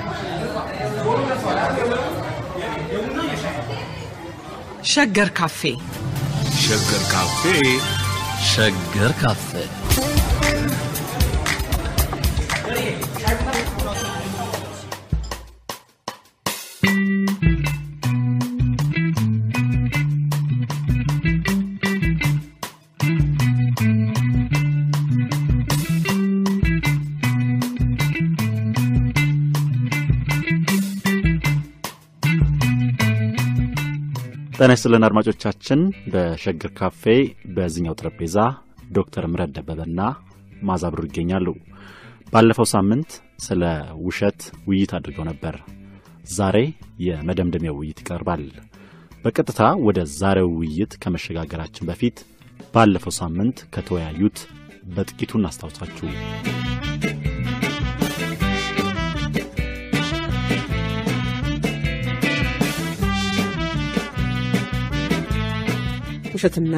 ሸገር ካፌ ሸገር ካፌ ሸገር ካፌ ጤና ይስጥልን አድማጮቻችን። በሸገር ካፌ በዚህኛው ጠረጴዛ ዶክተር ምረት ደበበና ማዛ ብሩ ይገኛሉ። ባለፈው ሳምንት ስለ ውሸት ውይይት አድርገው ነበር። ዛሬ የመደምደሚያው ውይይት ይቀርባል። በቀጥታ ወደ ዛሬው ውይይት ከመሸጋገራችን በፊት ባለፈው ሳምንት ከተወያዩት በጥቂቱ እናስታውሳችሁ። ውሸትና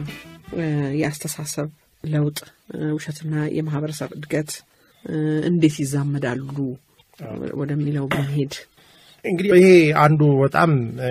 የአስተሳሰብ ለውጥ ውሸትና የማህበረሰብ እድገት እንዴት ይዛመዳሉ ወደሚለው ብንሄድ እንግዲህ ይሄ አንዱ በጣም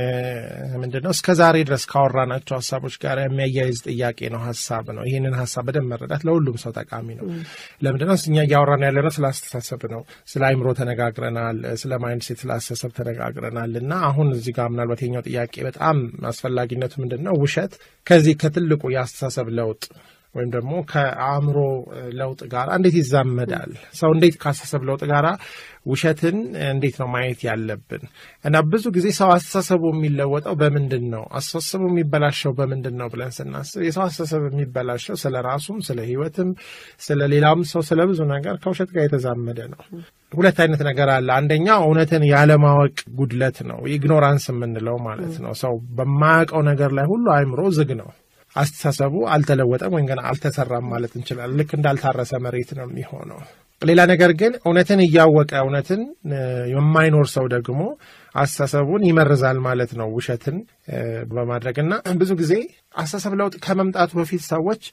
ምንድን ነው እስከ ዛሬ ድረስ ካወራናቸው ሀሳቦች ጋር የሚያያይዝ ጥያቄ ነው፣ ሀሳብ ነው። ይህንን ሀሳብ በደንብ መረዳት ለሁሉም ሰው ጠቃሚ ነው። ለምንድን ነው እኛ እያወራን ያለ ነው? ስለ አስተሳሰብ ነው። ስለ አይምሮ ተነጋግረናል፣ ስለ ማይንድ ሴት፣ ስለ አስተሳሰብ ተነጋግረናል። እና አሁን እዚህ ጋር ምናልባት የኛው ጥያቄ በጣም አስፈላጊነቱ ምንድን ነው? ውሸት ከዚህ ከትልቁ የአስተሳሰብ ለውጥ ወይም ደግሞ ከአእምሮ ለውጥ ጋር እንዴት ይዛመዳል? ሰው እንዴት ከአስተሳሰብ ለውጥ ጋር ውሸትን እንዴት ነው ማየት ያለብን? እና ብዙ ጊዜ ሰው አስተሳሰቡ የሚለወጠው በምንድን ነው? አስተሳሰቡ የሚበላሸው በምንድን ነው ብለን ስናስብ የሰው አስተሳሰብ የሚበላሸው ስለ ራሱም፣ ስለ ሕይወትም፣ ስለ ሌላም ሰው ስለ ብዙ ነገር ከውሸት ጋር የተዛመደ ነው። ሁለት አይነት ነገር አለ። አንደኛው እውነትን ያለማወቅ ጉድለት ነው፣ ኢግኖራንስ የምንለው ማለት ነው። ሰው በማያውቀው ነገር ላይ ሁሉ አእምሮ ዝግ ነው። አስተሳሰቡ አልተለወጠም ወይም ገና አልተሰራም ማለት እንችላለን። ልክ እንዳልታረሰ መሬት ነው የሚሆነው። ሌላ ነገር ግን እውነትን እያወቀ እውነትን የማይኖር ሰው ደግሞ አስተሳሰቡን ይመርዛል ማለት ነው ውሸትን በማድረግ እና ብዙ ጊዜ አስተሳሰብ ለውጥ ከመምጣቱ በፊት ሰዎች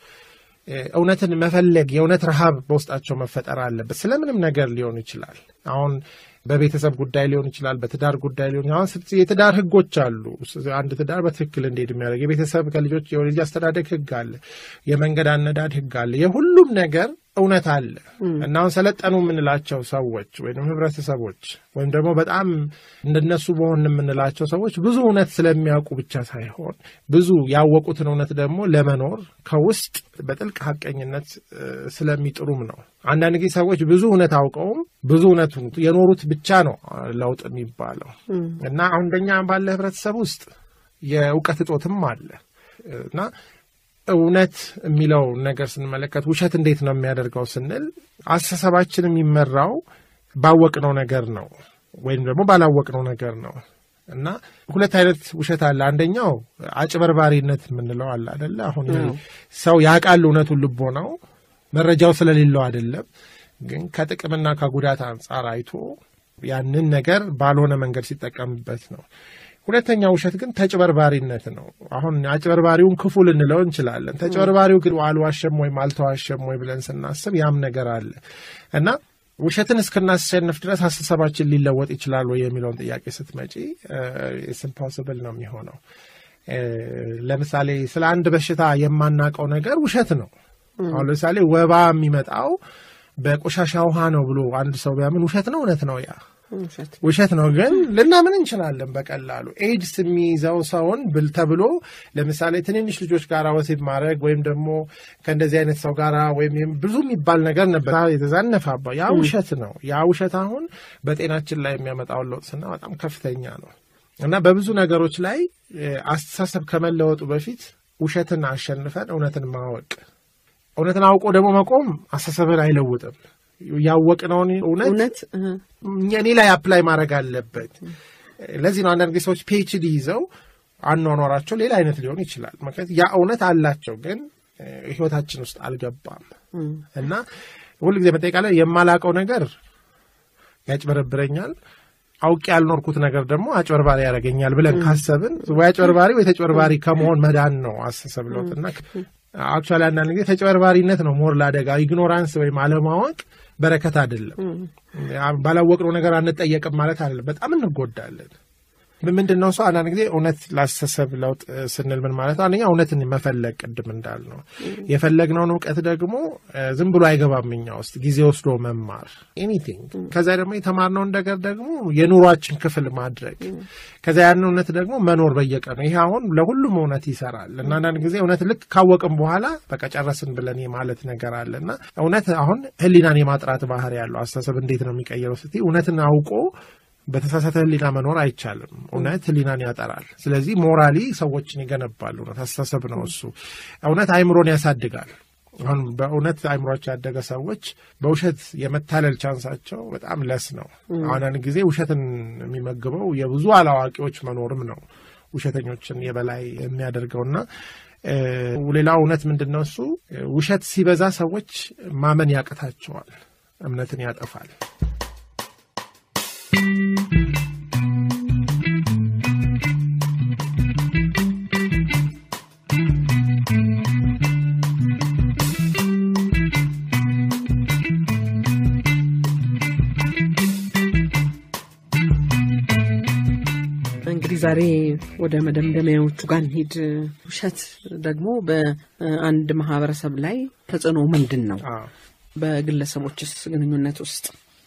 እውነትን መፈለግ የእውነት ረሃብ በውስጣቸው መፈጠር አለበት። ስለምንም ነገር ሊሆን ይችላል። አሁን በቤተሰብ ጉዳይ ሊሆን ይችላል። በትዳር ጉዳይ ሊሆን አሁን የትዳር ህጎች አሉ። አንድ ትዳር በትክክል እንዴት የሚያደርግ የቤተሰብ ከልጆች የልጅ አስተዳደግ ህግ አለ። የመንገድ አነዳድ ህግ አለ። የሁሉም ነገር እውነት አለ እና አሁን ሰለጠኑ የምንላቸው ሰዎች ወይም ህብረተሰቦች ወይም ደግሞ በጣም እንደነሱ በሆን የምንላቸው ሰዎች ብዙ እውነት ስለሚያውቁ ብቻ ሳይሆን ብዙ ያወቁትን እውነት ደግሞ ለመኖር ከውስጥ በጥልቅ ሀቀኝነት ስለሚጥሩም ነው። አንዳንድ ጊዜ ሰዎች ብዙ እውነት አውቀውም ብዙ እውነቱን የኖሩት ብቻ ነው ለውጥ የሚባለው እና አሁን እንደኛ ባለ ህብረተሰብ ውስጥ የእውቀት እጦትም አለ እና እውነት የሚለው ነገር ስንመለከት ውሸት እንዴት ነው የሚያደርገው ስንል አስተሳሰባችን የሚመራው ባወቅነው ነገር ነው ወይም ደግሞ ባላወቅነው ነገር ነው እና ሁለት አይነት ውሸት አለ። አንደኛው አጭበርባሪነት የምንለው አለ አደለ? አሁን ሰው ያውቃል እውነቱን ልቦ ነው መረጃው ስለሌለው አይደለም፣ ግን ከጥቅምና ከጉዳት አንጻር አይቶ ያንን ነገር ባልሆነ መንገድ ሲጠቀምበት ነው። ሁለተኛ ውሸት ግን ተጭበርባሪነት ነው። አሁን አጭበርባሪውን ክፉ ልንለው እንችላለን። ተጭበርባሪው ግን አልዋሸም ወይም አልተዋሸም ወይ ብለን ስናስብ ያም ነገር አለ እና ውሸትን እስክናሸንፍ ድረስ አስተሳሰባችን ሊለወጥ ይችላል ወይ የሚለውን ጥያቄ ስትመጪ ኢምፖስብል ነው የሚሆነው። ለምሳሌ ስለ አንድ በሽታ የማናውቀው ነገር ውሸት ነው። አሁን ለምሳሌ ወባ የሚመጣው በቆሻሻ ውሃ ነው ብሎ አንድ ሰው ቢያምን ውሸት ነው እውነት ነው ያ ውሸት ነው ግን ልናምን እንችላለን በቀላሉ ኤድስ የሚይዘው ሰውን ብል ተብሎ ለምሳሌ ትንንሽ ልጆች ጋር ወሲብ ማድረግ ወይም ደግሞ ከእንደዚህ አይነት ሰው ጋር ወይም ብዙ የሚባል ነገር ነበር የተዛነፋባ ያ ውሸት ነው ያ ውሸት አሁን በጤናችን ላይ የሚያመጣውን ለውጥ ስና በጣም ከፍተኛ ነው እና በብዙ ነገሮች ላይ አስተሳሰብ ከመለወጡ በፊት ውሸትን አሸንፈን እውነትን ማወቅ እውነትን አውቆ ደግሞ መቆም አስተሳሰብን አይለውጥም ያወቅነውን እውነት እኔ ላይ አፕላይ ማድረግ አለበት። ለዚህ ነው አንዳንድ ጊዜ ሰዎች ፒኤችዲ ይዘው አኗኗራቸው ሌላ አይነት ሊሆን ይችላል። ምክንያት ያ እውነት አላቸው፣ ግን ህይወታችን ውስጥ አልገባም እና ሁልጊዜ መጠቃላይ የማላቀው ነገር ያጭበረብረኛል አውቄ ያልኖርኩት ነገር ደግሞ አጭበርባሪ ያደርገኛል ብለን ካሰብን ወይ አጭበርባሪ ወይ ተጭበርባሪ ከመሆን መዳን ነው አስተሳሰብ ለውጥ እና አክቹዋሊ አንዳንድ ጊዜ ተጭበርባሪነት ነው ሞር ለአደጋ ኢግኖራንስ ወይም አለማወቅ በረከት አይደለም። ባላወቅነው ነገር አንጠየቅም ማለት አይደለም። በጣም እንጎዳለን። ምንድን ነው ሰው አንዳንድ ጊዜ እውነት ላስተሳሰብ ለውጥ ስንል ምን ማለት ነው? አንደኛ እውነትን መፈለግ ቅድም እንዳልነው የፈለግነውን እውቀት ደግሞ ዝም ብሎ አይገባም እኛ ውስጥ ጊዜ ወስዶ መማር ኤኒቲንግ። ከዛ ደግሞ የተማርነውን ነገር ደግሞ የኑሯችን ክፍል ማድረግ ከዛ ያን እውነት ደግሞ መኖር በየቀኑ ይሄ አሁን ለሁሉም እውነት ይሰራል እና አንዳንድ ጊዜ እውነት ልክ ካወቅም በኋላ በቃ ጨረስን ብለን የማለት ነገር አለ እና እውነት አሁን ሕሊናን የማጥራት ባህሪ ያለው አስተሳሰብ እንዴት ነው የሚቀየረው ስትይ እውነትን አውቆ በተሳሳተ ህሊና መኖር አይቻልም። እውነት ህሊናን ያጠራል። ስለዚህ ሞራሊ ሰዎችን ይገነባል። እውነት አስተሳሰብ ነው እሱ። እውነት አይምሮን ያሳድጋል። አሁን በእውነት አይምሯቸው ያደገ ሰዎች በውሸት የመታለል ቻንሳቸው በጣም ለስ ነው። አንዳንድ ጊዜ ውሸትን የሚመግበው የብዙ አላዋቂዎች መኖርም ነው ውሸተኞችን የበላይ የሚያደርገውና ሌላው እውነት ምንድን ነው እሱ ውሸት ሲበዛ ሰዎች ማመን ያቅታቸዋል፣ እምነትን ያጠፋል። እንግዲህ ዛሬ ወደ መደምደሚያዎቹ ጋር እንሂድ። ውሸት ደግሞ በአንድ ማህበረሰብ ላይ ተጽዕኖ ምንድን ነው? በግለሰቦችስ ግንኙነት ውስጥ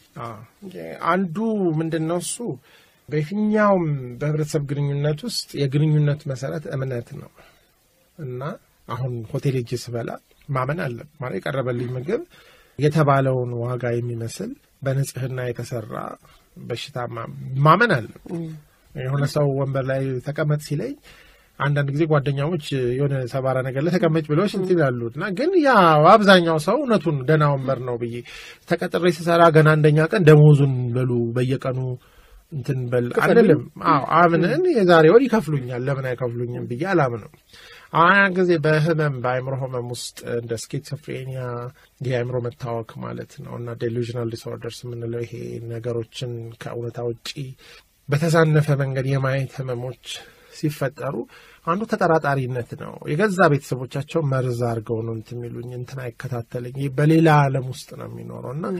አንዱ ምንድን ነው እሱ በየትኛውም በህብረተሰብ ግንኙነት ውስጥ የግንኙነት መሰረት እምነት ነው እና አሁን ሆቴል ሄጄ ስበላ ማመን አለ ማለት የቀረበልኝ ምግብ የተባለውን ዋጋ የሚመስል በንጽህና የተሰራ በሽታ ማመን አለ። የሆነ ሰው ወንበር ላይ ተቀመጥ ሲለኝ አንዳንድ ጊዜ ጓደኛሞች የሆነ ሰባራ ነገር ላይ ተቀመጭ ብለው ሽንት ይላሉ እና ግን ያ አብዛኛው ሰው እውነቱን ደህና ወንበር ነው ብዬ ተቀጥሬ ስሰራ ገና አንደኛ ቀን ደሞዙን በሉ በየቀኑ እንትን በል አንልም። አዎ አምነን የዛሬ ወር ይከፍሉኛል ለምን አይከፍሉኝም ብዬ አላምንም። አሁን ጊዜ በህመም በአእምሮ ህመም ውስጥ እንደ ስኪዞፍሬኒያ የአእምሮ መታወክ ማለት ነው እና ዴሉዥናል ዲስኦርደርስ የምንለው ይሄ ነገሮችን ከእውነታ ውጪ በተዛነፈ መንገድ የማየት ህመሞች ሲፈጠሩ አንዱ ተጠራጣሪነት ነው። የገዛ ቤተሰቦቻቸው መርዝ አድርገው ነው እንትን የሚሉኝ እንትን አይከታተለኝ በሌላ ዓለም ውስጥ ነው የሚኖረው እና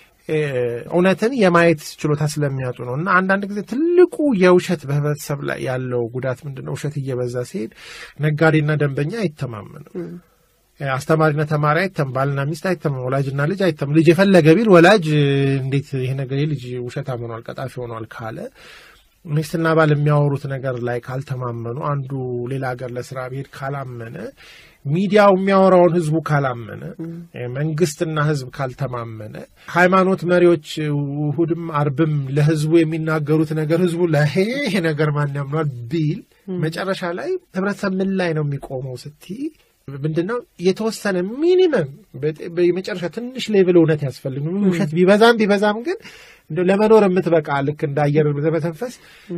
እውነትን የማየት ችሎታ ስለሚያጡ ነው እና አንዳንድ ጊዜ ትልቁ የውሸት በህብረተሰብ ላይ ያለው ጉዳት ምንድን ነው? ውሸት እየበዛ ሲሄድ ነጋዴና ደንበኛ አይተማመንም። አስተማሪና ተማሪ አይተም፣ ባልና ሚስት አይተም፣ ወላጅና ልጅ አይተም። ልጅ የፈለገ ቢል ወላጅ እንዴት ይሄ ነገር ልጅ ውሸታም ሆኗል፣ ቀጣፊ ሆኗል ካለ ሚስትና ባል የሚያወሩት ነገር ላይ ካልተማመኑ፣ አንዱ ሌላ ሀገር ለስራ ብሄድ ካላመነ፣ ሚዲያው የሚያወራውን ህዝቡ ካላመነ፣ መንግስትና ህዝብ ካልተማመነ፣ ሃይማኖት መሪዎች እሁድም አርብም ለህዝቡ የሚናገሩት ነገር ህዝቡ ለይሄ ነገር ማን ያምኗል ቢል መጨረሻ ላይ ህብረተሰብ ምን ላይ ነው የሚቆመው ስትይ ምንድን ነው የተወሰነ ሚኒመም የመጨረሻ ትንሽ ሌቭል እውነት ያስፈልግ ውሸት ቢበዛም ቢበዛም ግን ለመኖር የምትበቃ ልክ እንደ አየር በተንፈስ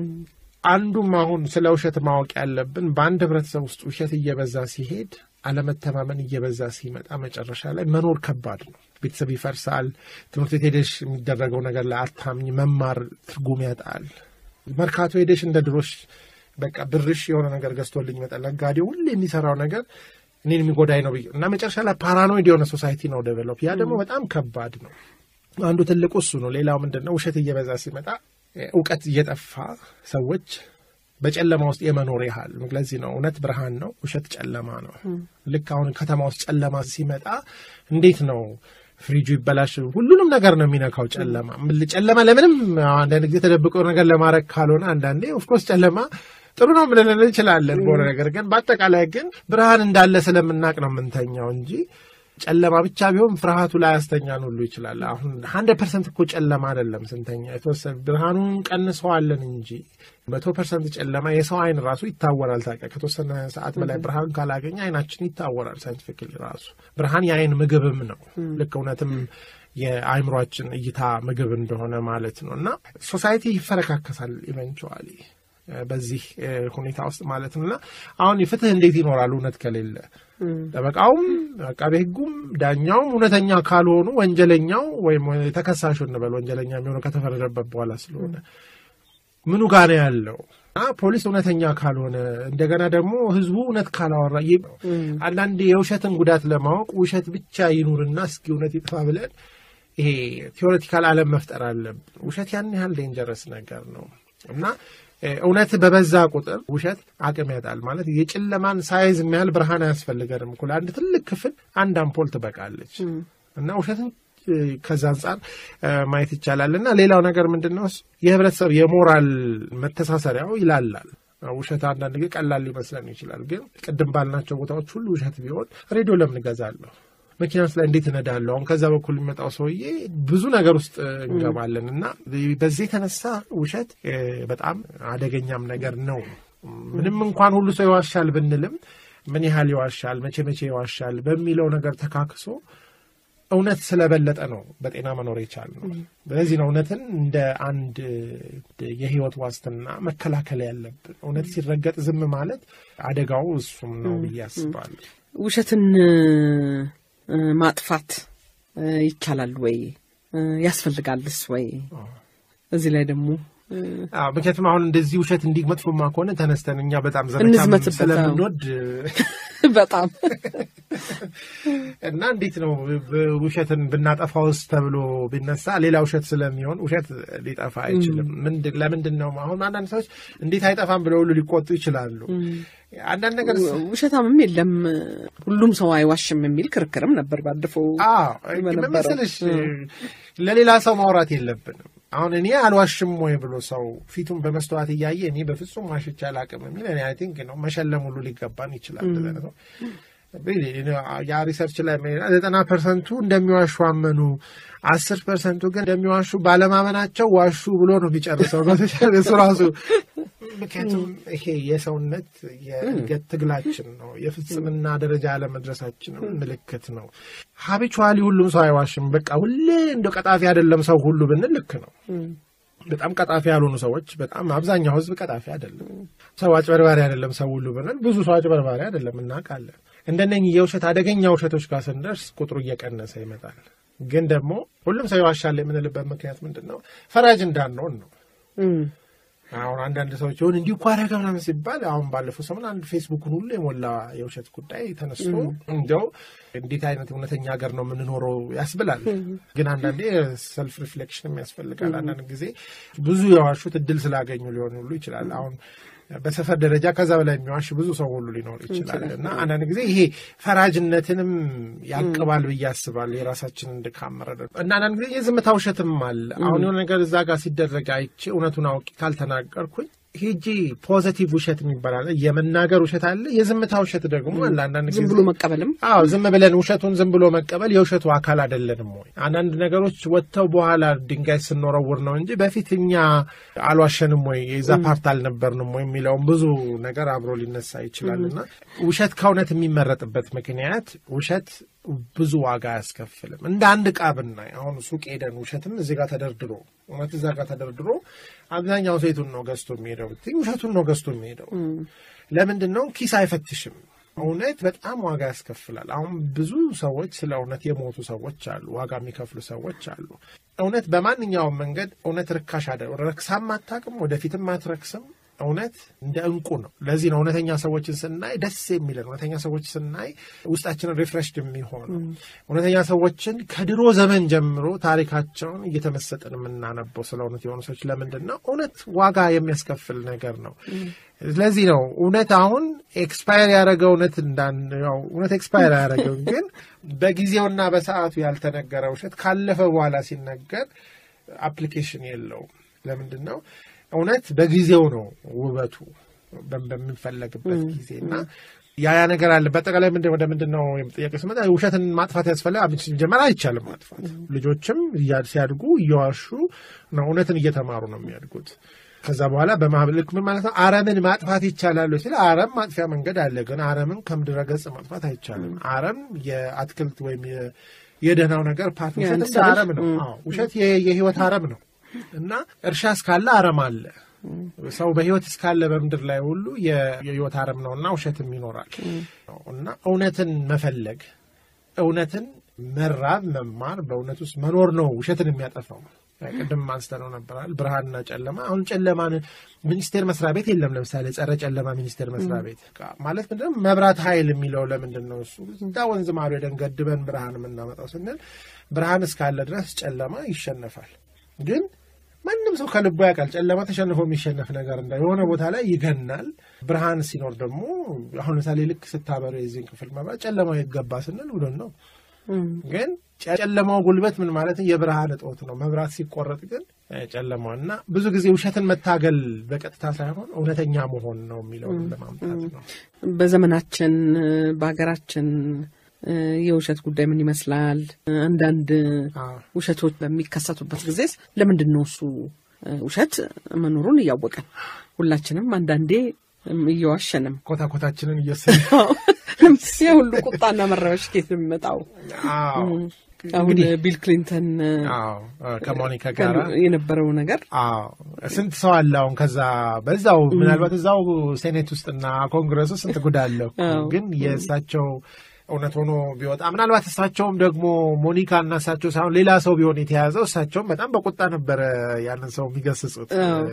አንዱም አሁን ስለ ውሸት ማወቅ ያለብን በአንድ ህብረተሰብ ውስጥ ውሸት እየበዛ ሲሄድ አለመተማመን እየበዛ ሲመጣ መጨረሻ ላይ መኖር ከባድ ነው። ቤተሰብ ይፈርሳል። ትምህርት ቤት ሄደሽ የሚደረገው ነገር ላይ አታምኝ። መማር ትርጉም ያጣል። መርካቶ ሄደሽ እንደ ድሮሽ በቃ ብርሽ የሆነ ነገር ገዝቶልኝ ይመጣል። ነጋዴው ሁሌ የሚሰራው ነገር እኔን የሚጎዳኝ ነው ብዬ እና መጨረሻ ላይ ፓራኖይድ የሆነ ሶሳይቲ ነው ዴቨሎፕ። ያ ደግሞ በጣም ከባድ ነው። አንዱ ትልቁ እሱ ነው። ሌላው ምንድን ነው? ውሸት እየበዛ ሲመጣ እውቀት እየጠፋ ሰዎች በጨለማ ውስጥ የመኖር ያህል ለዚህ ነው እውነት ብርሃን ነው፣ ውሸት ጨለማ ነው። ልክ አሁን ከተማ ውስጥ ጨለማ ሲመጣ እንዴት ነው ፍሪጁ ይበላሽ፣ ሁሉንም ነገር ነው የሚነካው ጨለማ። ጨለማ ለምንም አንዳንድ ጊዜ ተደብቆ ነገር ለማድረግ ካልሆነ አንዳንዴ ኦፍኮርስ ጨለማ ጥሩ ነው ምንልን እንችላለን በሆነ ነገር ግን በአጠቃላይ ግን ብርሃን እንዳለ ስለምናቅ ነው የምንተኛው እንጂ ጨለማ ብቻ ቢሆን ፍርሃቱ ላይ ያስተኛን ሁሉ ይችላል። አሁን ሀንድረድ ፐርሰንት እኮ ጨለማ አይደለም ስንተኛ፣ የተወሰነ ብርሃኑን ቀንሰዋለን እንጂ መቶ ፐርሰንት ጨለማ የሰው አይን ራሱ ይታወራል። ታውቂያ ከተወሰነ ሰዓት በላይ ብርሃን ካላገኘ አይናችን ይታወራል። ሳይንቲፊክሊ ራሱ ብርሃን የአይን ምግብም ነው። ልክ እውነትም የአይምሯችን እይታ ምግብ እንደሆነ ማለት ነው። እና ሶሳይቲ ይፈረካከሳል ኢቨንቹዋሊ በዚህ ሁኔታ ውስጥ ማለት ነው። እና አሁን ፍትህ እንዴት ይኖራል እውነት ከሌለ? ጠበቃውም አቃቤ ሕጉም ዳኛውም እውነተኛ ካልሆኑ ወንጀለኛው ወይም ተከሳሹ እንበል ወንጀለኛ የሚሆነው ከተፈረደበት በኋላ ስለሆነ ምኑ ጋ ነው ያለው? ፖሊስ እውነተኛ ካልሆነ እንደገና ደግሞ ህዝቡ እውነት ካላወራ አንዳንድ የውሸትን ጉዳት ለማወቅ ውሸት ብቻ ይኑርና እስኪ እውነት ይጥፋ ብለን ይሄ ቴዎሬቲካል ዓለም መፍጠር አለብን። ውሸት ያን ያህል ዴንጀረስ ነገር ነው እና እውነት በበዛ ቁጥር ውሸት አቅም ያጣል። ማለት የጨለማን ሳይዝ የሚያህል ብርሃን አያስፈልገንም እኮ ለአንድ ትልቅ ክፍል አንድ አምፖል ትበቃለች እና ውሸትን ከዛ አንጻር ማየት ይቻላል። እና ሌላው ነገር ምንድን ነው የህብረተሰብ የሞራል መተሳሰሪያው ይላላል። ውሸት አንዳንድ ጊዜ ቀላል ሊመስለን ይችላል። ግን ቅድም ባልናቸው ቦታዎች ሁሉ ውሸት ቢሆን ሬዲዮ ለምን እገዛለሁ? መኪና ውስጥ ላይ እንዴት እነዳለሁ? አሁን ከዛ በኩል የሚመጣው ሰውዬ ብዙ ነገር ውስጥ እንገባለን እና በዚህ የተነሳ ውሸት በጣም አደገኛም ነገር ነው። ምንም እንኳን ሁሉ ሰው ይዋሻል ብንልም ምን ያህል ይዋሻል፣ መቼ መቼ ይዋሻል በሚለው ነገር ተካክሶ እውነት ስለበለጠ ነው በጤና መኖር የቻል ነው። ስለዚህ ነው እውነትን እንደ አንድ የህይወት ዋስትና መከላከል ያለብን። እውነት ሲረገጥ ዝም ማለት አደጋው እሱም ነው ብዬ አስባለሁ። ውሸትን ማጥፋት ይቻላል ወይ? ያስፈልጋልስ ወይ? እዚህ ላይ ደግሞ ምክንያቱም አሁን እንደዚህ ውሸት እንዲህ መጥፎማ ከሆነ ተነስተን እኛ በጣም ዘመቻ እንዝመትበት፣ ስለምንወድ በጣም እና እንዴት ነው ውሸትን ብናጠፋውስ ተብሎ ቢነሳ ሌላ ውሸት ስለሚሆን ውሸት ሊጠፋ አይችልም። ለምንድን ነው አሁን አንዳንድ ሰዎች እንዴት አይጠፋም ብለው ሁሉ ሊቆጡ ይችላሉ። አንዳንድ ነገር ውሸታምም የለም ሁሉም ሰው አይዋሽም የሚል ክርክርም ነበር ባለፈው መሰለሽ ለሌላ ሰው ማውራት የለብንም። አሁን እኔ አልዋሽም ወይ ብሎ ሰው ፊቱን በመስተዋት እያየ እኔ በፍጹም ዋሽቼ አላቅም የሚል እኔ አይ ቲንክ ነው መሸለም ሁሉ ሊገባን ይችላል። ነው ያ ሪሰርች ላይ ዘጠና ፐርሰንቱ እንደሚዋሹ አመኑ፣ አስር ፐርሰንቱ ግን እንደሚዋሹ ባለማመናቸው ዋሹ ብሎ ነው የሚጨርሰው እሱ ራሱ። ምክንያቱም ይሄ የሰውነት የእድገት ትግላችን ነው፣ የፍጽምና ደረጃ አለመድረሳችን ምልክት ነው። ሀቢቹዋሊ ሁሉም ሰው አይዋሽም። በቃ ሁሌ እንደ ቀጣፊ አይደለም ሰው ሁሉ ብንል ልክ ነው። በጣም ቀጣፊ ያልሆኑ ሰዎች በጣም አብዛኛው ሕዝብ ቀጣፊ አይደለም። ሰው አጭበርባሪ አይደለም ሰው ሁሉ ብንል ብዙ ሰው አጭበርባሪ አይደለም እናውቃለን። እንደነኚህ የውሸት አደገኛ ውሸቶች ጋር ስንደርስ ቁጥሩ እየቀነሰ ይመጣል። ግን ደግሞ ሁሉም ሰው ይዋሻል የምንልበት ምክንያት ምንድን ነው? ፈራጅ እንዳንሆን ነው። አሁን አንዳንድ ሰዎች ሆን እንዲሁ እኮ አደረገ ምናምን ሲባል አሁን ባለፈው ሰሞን አንድ ፌስቡክን ሁሉ የሞላ የውሸት ጉዳይ ተነስቶ እንዲያው እንዴት አይነት እውነተኛ ሀገር ነው የምንኖረው ያስብላል። ግን አንዳንዴ ሰልፍ ሪፍሌክሽንም ያስፈልጋል። አንዳንድ ጊዜ ብዙ የዋሹት እድል ስላገኙ ሊሆን ሁሉ ይችላል። አሁን በሰፈር ደረጃ ከዛ በላይ የሚዋሽ ብዙ ሰው ሁሉ ሊኖር ይችላል እና አንዳንድ ጊዜ ይሄ ፈራጅነትንም ያቅባል ብዬ አስባለሁ። የራሳችንን ድካም መረዳት እና አንዳንድ ጊዜ የዝምታ ውሸትም አለ። አሁን የሆነ ነገር እዛ ጋር ሲደረግ አይቼ እውነቱን አውቂ ካልተናገርኩኝ ሄጂ ፖዘቲቭ ውሸት የሚባል አለ። የመናገር ውሸት አለ። የዝምታ ውሸት ደግሞ አለ። አንዳንድ ጊዜ ዝም ብሎ መቀበልም አዎ፣ ዝም ብለን ውሸቱን ዝም ብሎ መቀበል የውሸቱ አካል አይደለንም ወይ? አንዳንድ ነገሮች ወጥተው በኋላ ድንጋይ ስንወረውር ነው እንጂ በፊት እኛ አልዋሸንም ወይ የዛ ፓርት አልነበርንም ወይ የሚለውም ብዙ ነገር አብሮ ሊነሳ ይችላል እና ውሸት ከእውነት የሚመረጥበት ምክንያት ውሸት ብዙ ዋጋ አያስከፍልም። እንደ አንድ ዕቃ ብናይ አሁን ሱቅ ሄደን ውሸትም እዚህ ጋር ተደርድሮ እውነት እዛ ጋር ተደርድሮ አብዛኛው ሴቱን ነው ገዝቶ የሚሄደው ብትይ ውሸቱን ነው ገዝቶ የሚሄደው። ለምንድን ነው? ኪስ አይፈትሽም። እውነት በጣም ዋጋ ያስከፍላል። አሁን ብዙ ሰዎች ስለ እውነት የሞቱ ሰዎች አሉ፣ ዋጋ የሚከፍሉ ሰዎች አሉ። እውነት በማንኛውም መንገድ እውነት ርካሽ አደ ረክሳም አታውቅም፣ ወደፊትም አትረክስም። እውነት እንደ እንቁ ነው። ለዚህ ነው እውነተኛ ሰዎችን ስናይ ደስ የሚለን እውነተኛ ሰዎች ስናይ ውስጣችንን ሪፍሬሽድ የሚሆነው እውነተኛ ሰዎችን ከድሮ ዘመን ጀምሮ ታሪካቸውን እየተመሰጥን የምናነበው ስለ እውነት የሆኑ ሰዎች ለምንድን ነው? እውነት ዋጋ የሚያስከፍል ነገር ነው። ስለዚህ ነው እውነት አሁን ኤክስፓየር ያደረገ እውነት እንዳን ያው እውነት ኤክስፓየር ያደረገው ግን በጊዜውና በሰዓቱ ያልተነገረ ውሸት ካለፈ በኋላ ሲነገር አፕሊኬሽን የለውም። ለምንድን ነው? እውነት በጊዜው ነው ውበቱ በሚፈለግበት ጊዜ እና ያ ያ ነገር አለ። በአጠቃላይ ምንድን ወደ ምንድን ነው ጥያቄ ስመጣ ውሸትን ማጥፋት ያስፈልጋል። ሲጀመር አይቻልም ማጥፋት። ልጆችም ሲያድጉ እየዋሹ ነው እውነትን እየተማሩ ነው የሚያድጉት። ከዛ በኋላ በማህበልክ ምን ማለት ነው? አረምን ማጥፋት ይቻላሉ ሲል አረም ማጥፊያ መንገድ አለ፣ ግን አረምን ከምድረ ገጽ ማጥፋት አይቻልም። አረም የአትክልት ወይም የደህናው ነገር ፓርት ውሸት እንደ አረም ነው። ውሸት የህይወት አረም ነው እና እርሻ እስካለ አረም አለ። ሰው በህይወት እስካለ በምድር ላይ ሁሉ የህይወት አረም ነው እና ውሸትም ይኖራል እና እውነትን መፈለግ እውነትን መራብ መማር በእውነት ውስጥ መኖር ነው ውሸትን የሚያጠፋው። ቅድም አንስተነው ነበራል ብርሃንና ጨለማ። አሁን ጨለማን ሚኒስቴር መስሪያ ቤት የለም። ለምሳሌ ጸረ ጨለማ ሚኒስቴር መስሪያ ቤት ማለት ምንድን ነው? መብራት ኃይል የሚለው ለምንድን ነው እሱ እዛ ወንዝ ማዶ ሄደን ገድበን ብርሃን የምናመጣው ስንል ብርሃን እስካለ ድረስ ጨለማ ይሸነፋል። ግን ማንም ሰው ከልቡ ያውቃል ጨለማ ተሸንፎ የሚሸነፍ ነገር እንዳ የሆነ ቦታ ላይ ይገናል። ብርሃን ሲኖር ደግሞ አሁን ለምሳሌ ልክ ስታበሩ የዚህን ክፍል መብራት ጨለማው ይገባ ስንል ውለን ነው ግን ጨለማው ጉልበት ምን ማለት የብርሃን እጦት ነው። መብራት ሲቆረጥ ግን ጨለማው እና ብዙ ጊዜ ውሸትን መታገል በቀጥታ ሳይሆን እውነተኛ መሆን ነው የሚለውን ለማምጣት ነው። በዘመናችን በሀገራችን የውሸት ጉዳይ ምን ይመስላል? አንዳንድ ውሸቶች በሚከሰቱበት ጊዜ ለምንድን ነው እሱ ውሸት መኖሩን እያወቀን ሁላችንም አንዳንዴ እየዋሸንም ኮታኮታችንን እየወሰድ የሁሉ ቁጣና መረበሽ ኬት የሚመጣው አሁን ቢል ክሊንተን ከሞኒካ ጋር የነበረው ነገር ስንት ሰው አለ አሁን ከዛ በዛው ምናልባት እዛው ሴኔት ውስጥና ኮንግረስ ውስጥ ስንት ጉድ አለው ግን የእሳቸው እውነት ሆኖ ቢወጣ ምናልባት እሳቸውም ደግሞ ሞኒካ እና እሳቸው ሳይሆን ሌላ ሰው ቢሆን የተያዘው እሳቸውም በጣም በቁጣ ነበረ ያንን ሰው የሚገስጹት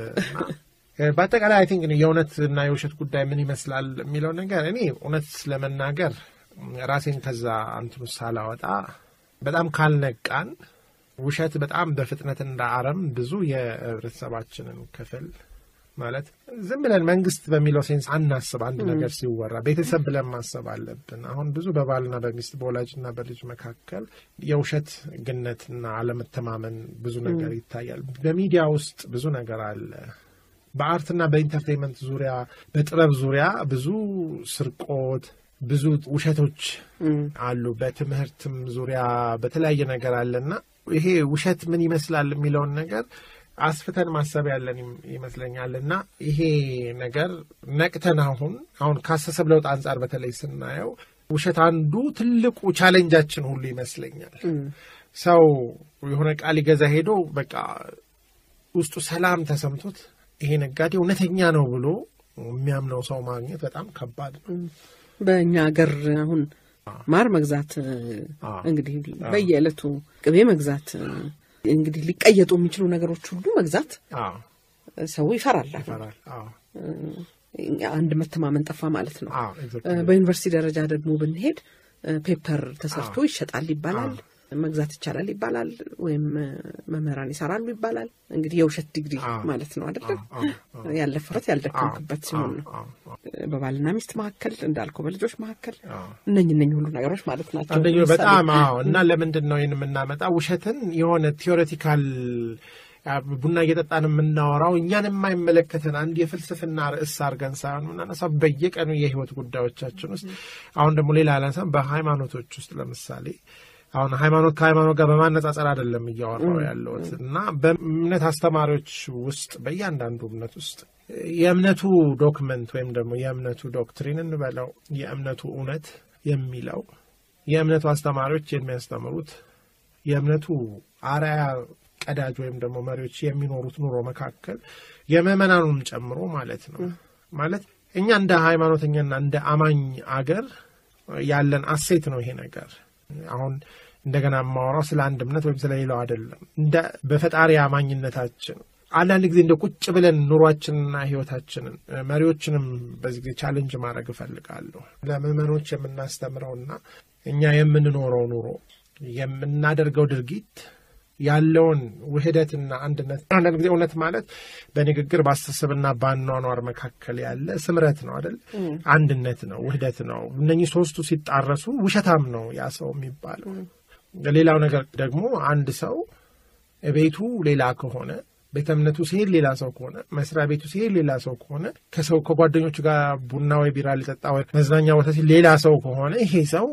በአጠቃላይ አይ ቲንክ የእውነት እና የውሸት ጉዳይ ምን ይመስላል የሚለው ነገር እኔ እውነት ለመናገር ራሴን ከዛ እንትኑ ሳላወጣ በጣም ካልነቃን ውሸት በጣም በፍጥነት እንደ አረም ብዙ የህብረተሰባችንን ክፍል ማለት ዝም ብለን መንግስት በሚለው ሴንስ አናስብ። አንድ ነገር ሲወራ ቤተሰብ ብለን ማሰብ አለብን። አሁን ብዙ በባልና በሚስት በወላጅና በልጅ መካከል የውሸት ግነትና አለመተማመን ብዙ ነገር ይታያል። በሚዲያ ውስጥ ብዙ ነገር አለ። በአርትና በኢንተርቴንመንት ዙሪያ በጥበብ ዙሪያ ብዙ ስርቆት፣ ብዙ ውሸቶች አሉ። በትምህርትም ዙሪያ በተለያየ ነገር አለና ይሄ ውሸት ምን ይመስላል የሚለውን ነገር አስፍተን ማሰብ ያለን ይመስለኛል። እና ይሄ ነገር ነቅተን አሁን አሁን ከአስተሳሰብ ለውጥ አንጻር በተለይ ስናየው ውሸት አንዱ ትልቁ ቻሌንጃችን ሁሉ ይመስለኛል። ሰው የሆነ ቃል ሊገዛ ሄዶ በቃ ውስጡ ሰላም ተሰምቶት ይሄ ነጋዴ እውነተኛ ነው ብሎ የሚያምነው ሰው ማግኘት በጣም ከባድ ነው። በእኛ ሀገር አሁን ማር መግዛት እንግዲህ በየዕለቱ ቅቤ መግዛት እንግዲህ ሊቀየጡ የሚችሉ ነገሮች ሁሉ መግዛት ሰው ይፈራል። አንድ መተማመን ጠፋ ማለት ነው። በዩኒቨርሲቲ ደረጃ ደግሞ ብንሄድ ፔፐር ተሰርቶ ይሸጣል ይባላል፣ መግዛት ይቻላል ይባላል፣ ወይም መምህራን ይሰራሉ ይባላል። እንግዲህ የውሸት ዲግሪ ማለት ነው አይደለም? ያለፈበት ያልደከምክበት ሲሆን ነው። በባልና ሚስት መካከል እንዳልከው በልጆች መካከል እነኝ እነኝ ሁሉ ነገሮች ማለት ናቸው። አንደኛው በጣም አዎ። እና ለምንድን ነው ይህን የምናመጣ ውሸትን የሆነ ቲዎሬቲካል ቡና እየጠጣን የምናወራው እኛን የማይመለከተን አንድ የፍልስፍና ርዕስ አድርገን ሳይሆን የምናነሳው በየቀኑ የህይወት ጉዳዮቻችን ውስጥ አሁን ደግሞ ሌላ አላንሳም በሃይማኖቶች ውስጥ ለምሳሌ አሁን ሃይማኖት ከሃይማኖት ጋር በማነጻጸር አይደለም እያወራው ያለሁት እና በእምነት አስተማሪዎች ውስጥ በእያንዳንዱ እምነት ውስጥ የእምነቱ ዶክመንት ወይም ደግሞ የእምነቱ ዶክትሪን እንበለው የእምነቱ እውነት የሚለው የእምነቱ አስተማሪዎች የሚያስተምሩት የእምነቱ አርአያ ቀዳጅ ወይም ደግሞ መሪዎች የሚኖሩት ኑሮ መካከል የምዕመናኑንም ጨምሮ ማለት ነው። ማለት እኛ እንደ ሃይማኖተኛና እንደ አማኝ አገር ያለን አሴት ነው ይሄ ነገር። አሁን እንደገና የማወራው ስለ አንድ እምነት ወይም ስለ ሌላው አይደለም። እንደ በፈጣሪ አማኝነታችን አንዳንድ ጊዜ እንደ ቁጭ ብለን ኑሯችንና ህይወታችንን መሪዎችንም በዚህ ጊዜ ቻለንጅ ማድረግ እፈልጋለሁ። ለምዕመኖች የምናስተምረውና እኛ የምንኖረው ኑሮ የምናደርገው ድርጊት ያለውን ውህደትና አንድነት አንዳንድ ጊዜ እውነት ማለት በንግግር በአስተሳሰብና በአኗኗር መካከል ያለ ስምረት ነው አይደል? አንድነት ነው፣ ውህደት ነው። እነኚህ ሶስቱ ሲጣረሱ ውሸታም ነው ያ ሰው የሚባለው። ሌላው ነገር ደግሞ አንድ ሰው ቤቱ ሌላ ከሆነ ቤተ እምነቱ ሲሄድ ሌላ ሰው ከሆነ መስሪያ ቤቱ ሲሄድ ሌላ ሰው ከሆነ ከሰው ከጓደኞቹ ጋር ቡና ወይ ቢራ ሊጠጣ ወይ መዝናኛ ቦታ ሲል ሌላ ሰው ከሆነ ይሄ ሰው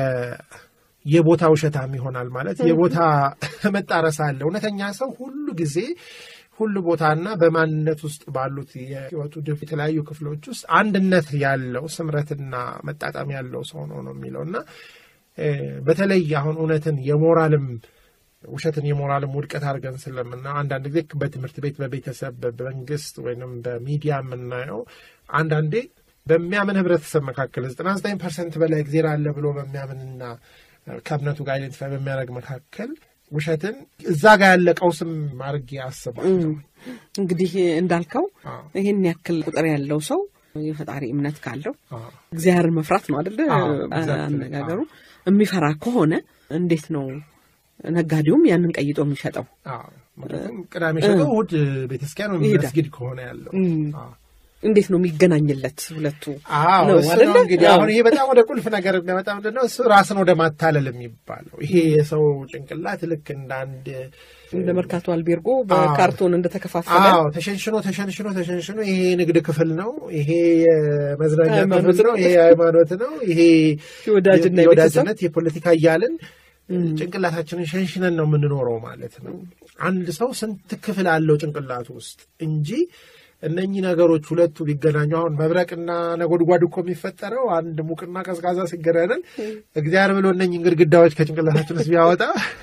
የቦታ ውሸታም ይሆናል። ማለት የቦታ መጣረስ አለ። እውነተኛ ሰው ሁሉ ጊዜ ሁሉ ቦታና በማንነት ውስጥ ባሉት የህይወቱ ድፍ የተለያዩ ክፍሎች ውስጥ አንድነት ያለው ስምረትና መጣጣም ያለው ሰው ነው ነው የሚለው እና በተለይ አሁን እውነትን የሞራልም ውሸትን የሞራልም ውድቀት አድርገን ስለምና አንዳንድ ጊዜ በትምህርት ቤት፣ በቤተሰብ፣ በመንግስት ወይም በሚዲያ የምናየው አንዳንዴ በሚያምን ህብረተሰብ መካከል ዘጠና ዘጠኝ ፐርሰንት በላይ እግዜር አለ ብሎ በሚያምንና ከእምነቱ ጋር አይደንቲፋይ በሚያደርግ መካከል ውሸትን እዛ ጋር ያለ ቀውስም አድርጌ አስባለሁ። እንግዲህ እንዳልከው አዎ። ይህን ያክል ቁጥር ያለው ሰው የፈጣሪ እምነት ካለው አዎ። እግዚአብሔርን መፍራት ነው አደለ? አዎ፣ exactly። አነጋገሩ የሚፈራ ከሆነ እንዴት ነው ነጋዴውም ያንን ቀይጦ የሚሸጠው? አዎ። ምክንያቱም ቅዳሜ ሸጦ እሑድ ቤተክርስቲያን ወይም ይሄዳል። መስጊድ ከሆነ ያለው እም። አዎ። እንዴት ነው የሚገናኝለት ሁለቱ? አዎ ነው እሱ አይደለ? ነው እንግዲህ አዎ። አሁን ይሄ በጣም ወደ ቁልፍ ነገር የሚያመጣ ምንድን ነው? እሱ ራስን ወደ ማታለል የሚባለው ይሄ የሰው ጭንቅላት ልክ እንደ አንድ እንደ መርካቶ አልቤርጎ በካርቶን እንደተከፋፈለ አዎ ተሸንሽኖ ተሸንሽኖ ተሸንሽኖ ይሄ የንግድ ክፍል ነው፣ ይሄ የመዝናኛ ሃይማኖት ክፍል ነው፣ ይሄ የሃይማኖት ነው፣ ይሄ የወዳጅና የወዳጅነት የፖለቲካ እያልን ጭንቅላታችንን ሸንሽነን ነው የምንኖረው ማለት ነው። አንድ ሰው ስንት ክፍል አለው ጭንቅላቱ ውስጥ እንጂ እነኚህ ነገሮች ሁለቱ ቢገናኙ አሁን መብረቅና ነጎድጓድ እኮ የሚፈጠረው አንድ ሙቅና ቀዝቃዛ ሲገናኘን እግዚአብሔር ብሎ እነኚህን ግድግዳዎች ከጭንቅላታችን ውስጥ ቢያወጣ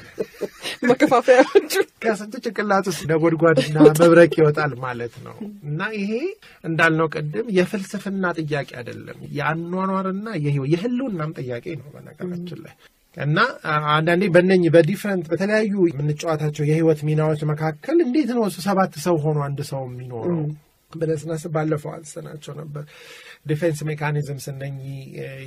መከፋፈያዎቹ ከስንቱ ጭንቅላት ውስጥ ነጎድጓድና መብረቅ ይወጣል ማለት ነው። እና ይሄ እንዳልነው ቅድም የፍልስፍና ጥያቄ አይደለም፣ የአኗኗርና የህይወት የህልውናም ጥያቄ ነው በነገራችን ላይ እና አንዳንዴ በእነኝህ በዲፍረንት በተለያዩ የምንጫወታቸው የህይወት ሚናዎች መካከል እንዴት ነው እሱ ሰባት ሰው ሆኖ አንድ ሰው የሚኖረው ብለን ስናስብ ባለፈው አንስተናቸው ነበር። ዲፌንስ ሜካኒዝምስ እነኚህ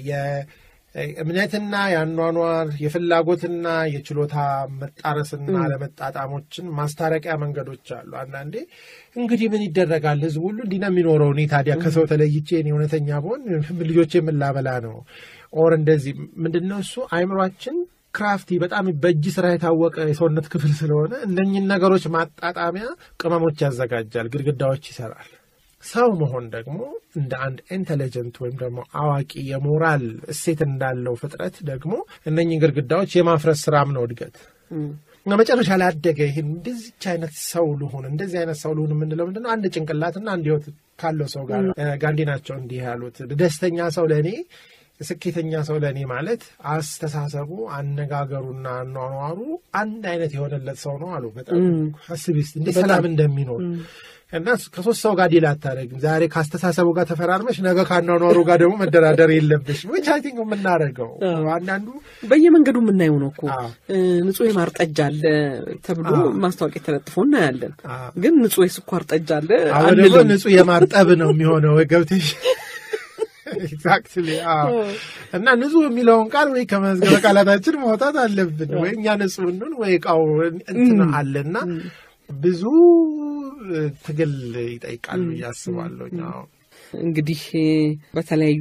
የእምነትና የአኗኗር የፍላጎትና የችሎታ መጣረስና አለመጣጣሞችን ማስታረቂያ መንገዶች አሉ። አንዳንዴ እንግዲህ ምን ይደረጋል ህዝብ ሁሉ እንዲህ ነው የሚኖረው፣ እኔ ታዲያ ከሰው ተለይቼ እኔ እውነተኛ ብሆን ልጆቼ የምላበላ ነው ኦር እንደዚህ ምንድነው እሱ አይምሯችን ክራፍቲ በጣም በእጅ ስራ የታወቀ የሰውነት ክፍል ስለሆነ እነኝን ነገሮች ማጣጣሚያ ቅመሞች ያዘጋጃል፣ ግድግዳዎች ይሰራል። ሰው መሆን ደግሞ እንደ አንድ ኢንቴሊጀንት ወይም ደግሞ አዋቂ የሞራል እሴት እንዳለው ፍጥረት ደግሞ እነኝን ግድግዳዎች የማፍረስ ስራም ነው እድገት እና መጨረሻ ላይ አደገ። ይህን እንደዚች አይነት ሰው ልሁን እንደዚህ አይነት ሰው ልሁን የምንለው ምንድነው? አንድ ጭንቅላትና አንድ ህይወት ካለው ሰው ጋር ጋንዲ ናቸው እንዲህ ያሉት ደስተኛ ሰው ለእኔ ስኬተኛ ሰው ለእኔ ማለት አስተሳሰቡ፣ አነጋገሩና አኗኗሩ አንድ አይነት የሆነለት ሰው ነው አሉ። በጣም አስቢ እስኪ እንዴት ሰላም እንደሚኖር እና ከሶስት ሰው ጋር ዲል አታደርግም። ዛሬ ከአስተሳሰቡ ጋር ተፈራርመሽ ነገ ከአኗኗሩ ጋር ደግሞ መደራደር የለብሽ። ዊች አይ ቲንክ የምናደርገው አንዳንዱ በየመንገዱ የምናየው ነው እኮ አዎ። ንጹህ የማር ጠጅ አለ ተብሎ አዎ። ማስታወቂያ ተለጥፎ እናያለን። አዎ። ግን ንጹህ የስኳር ጠጅ አለ አሁን ደግሞ አንልም። ንጹህ የማርጠብ ነው የሚሆነው ገብተሽ ኤግዛክትሊ እና ንጹህ የሚለውን ቃል ወይ ከመዝገበ ቃላታችን ማውጣት አለብን ወይ እኛ ንጹህ እንሁን ወይ እቃው እንትን አለና ብዙ ትግል ይጠይቃሉ እያስባለሁ አዎ እንግዲህ በተለያዩ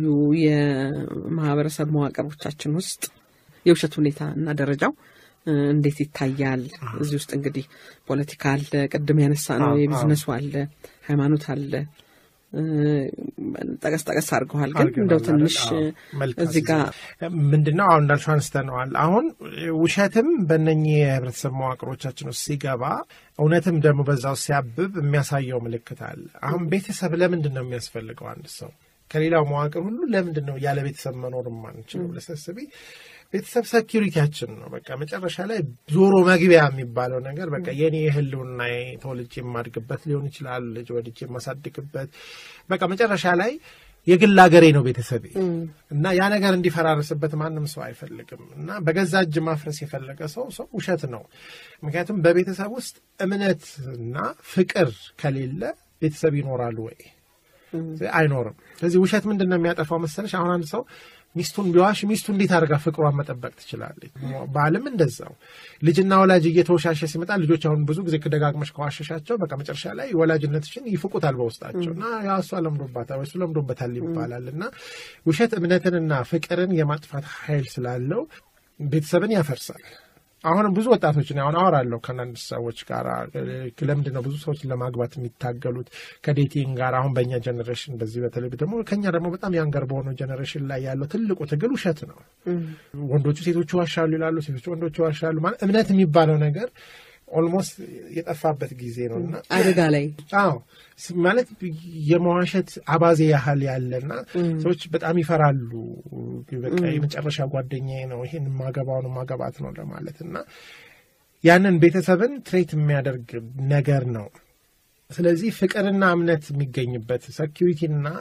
የማህበረሰብ መዋቅሮቻችን ውስጥ የውሸት ሁኔታ እና ደረጃው እ፣ እንዴት ይታያል? እዚህ ውስጥ እንግዲህ ፖለቲካ አለ፣ ቅድም ያነሳ ነው አዎ፣ የቢዝነሱ አለ፣ ሃይማኖት አለ። እ፣ ጠቀስ ጠቀስ አድርገዋል። ግን እንደው ትንሽ እዚህ ጋር ምንድነው አሁን እንዳልሽው አንስተነዋል። አሁን ውሸትም በእነኚህ የህብረተሰብ መዋቅሮቻችን ውስጥ ሲገባ እውነትም ደግሞ በዛው ሲያብብ የሚያሳየው ምልክት አለ። አሁን ቤተሰብ ለምንድን ነው የሚያስፈልገው? አንድ ሰው ከሌላው መዋቅር ሁሉ ለምንድን ነው ያለ ቤተሰብ መኖር የማንችለው? ለሰስቢ ቤተሰብ ሰኪሪቲያችን ነው። በቃ መጨረሻ ላይ ዞሮ መግቢያ የሚባለው ነገር በቃ የኔ የህልውና ተወልጄ የማድግበት ሊሆን ይችላል፣ ልጅ ወልጄ የማሳድግበት በቃ መጨረሻ ላይ የግል ሀገሬ ነው ቤተሰቤ እና ያ ነገር እንዲፈራርስበት ማንም ሰው አይፈልግም። እና በገዛ እጅ ማፍረስ የፈለገ ሰው ሰው ውሸት ነው። ምክንያቱም በቤተሰብ ውስጥ እምነትና ፍቅር ከሌለ ቤተሰብ ይኖራል ወይ? አይኖርም። ስለዚህ ውሸት ምንድን ነው የሚያጠፋው መሰለሽ? አሁን አንድ ሰው ሚስቱን ቢዋሽ ሚስቱ እንዴት አድርጋ ፍቅሯን መጠበቅ ትችላለች? ባልም እንደዛው ልጅና ወላጅ እየተወሻሸ ሲመጣ ልጆች አሁን ብዙ ጊዜ ከደጋግመሽ ከዋሸሻቸው በቃ መጨረሻ ላይ ወላጅነትሽን ይፍቁታል በውስጣቸው እና ያ እሷ ለምዶባታል ወይ እሱ ለምዶበታል ይባላል እና ውሸት እምነትንና ፍቅርን የማጥፋት ኃይል ስላለው ቤተሰብን ያፈርሳል። አሁንም ብዙ ወጣቶችን አሁን አወራለሁ ከአንዳንድ ሰዎች ጋር ለምንድን ነው ብዙ ሰዎችን ለማግባት የሚታገሉት ከዴቲንግ ጋር አሁን በእኛ ጀኔሬሽን በዚህ በተለይ ደግሞ ከኛ ደግሞ በጣም ያንገር በሆነው ጀኔሬሽን ላይ ያለው ትልቁ ትግል ውሸት ነው። ወንዶቹ ሴቶቹ ዋሻሉ ይላሉ፣ ሴቶቹ ወንዶቹ ዋሻሉ። ማለት እምነት የሚባለው ነገር ኦልሞስት የጠፋበት ጊዜ ነው እና አደጋ ላይ አዎ ማለት የመዋሸት አባዜ ያህል ያለና ሰዎች በጣም ይፈራሉ። በቃ የመጨረሻ ጓደኛዬ ነው ይሄን ማገባው ነው ማገባት ነው ለማለት እና ያንን ቤተሰብን ትሬት የሚያደርግ ነገር ነው። ስለዚህ ፍቅርና እምነት የሚገኝበት ሰኪሪቲና